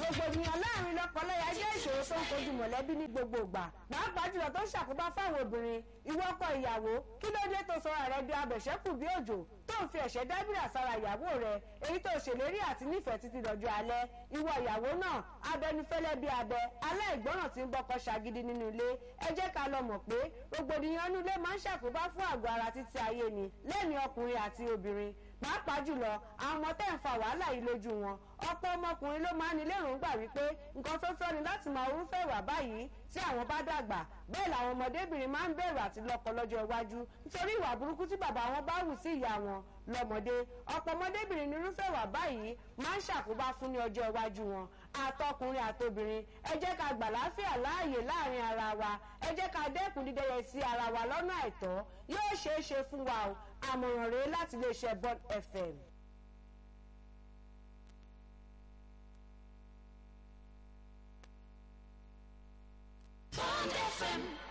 rògbòdìyàn láàrin lọ́kọláya jẹ́ ìṣòro tó ń kojú mọ̀lẹ́bí ní gbogbo ìgbà pàápàá jùlọ tó ń ṣàkóbá fáwọn obìnrin ìwọ ọkọ ìyàwó kí ló dé tó sọra rẹ bí abẹ̀ṣẹ́kù bí òjò tó ń fi ẹ̀ṣẹ́ dábìrà sára ìyàwó rẹ èyí tó ṣèlérí àti nífẹ̀ẹ́ títí dọjọ́ alẹ́ ìwọ ìyàwó náà abẹnufẹ́lẹ́ bí abẹ aláìgbọràn tí ń bọ́kọ ṣàgídí nínú ilé ẹ jẹ́ ká lọ mọ̀ pé rògbòdìyàn inú ilé máa ń ṣàkóbá fún àgọ́ ara títí ayé ni lẹ́ni ọkùnrin àti obìnrin pàápàá jùlọ àwọn ọmọ tẹ́ ń fa wàhálà yìí lójú wọn ọ̀pọ̀ ọmọkùnrin ló máa ń ní lérògbà wípé nǹkan tó tọ́ ni láti máa orúfẹ́ ìwà báyìí tí àwọn bá dàgbà bẹ́ẹ̀ làwọn ọmọdébìnrin máa ń bẹ̀rù àti lọ́kọ lọ́jọ́ iwájú nítorí ìwà burúkú tí bàbá wọn bá hù sí ìyá wọn lọ́mọdé ọ̀pọ̀ ọmọdébìnrin ní irúfẹ́ ìwà báyìí máa ń ṣàkóbá fún ní ọjọ́ iwájú wọn àtọkùnrin àtobìnrin ẹ jẹ́ ká gbà láfíà láàyè láàrin ara wa ẹ jẹ́ ká dẹ́kun dídẹ́yẹ sí ara wa lọ́nà àìtọ́ yóò ṣeé ṣe fún wa o àmọ̀ràn rèé láti iléeṣẹ́ Bond FM. Bond FM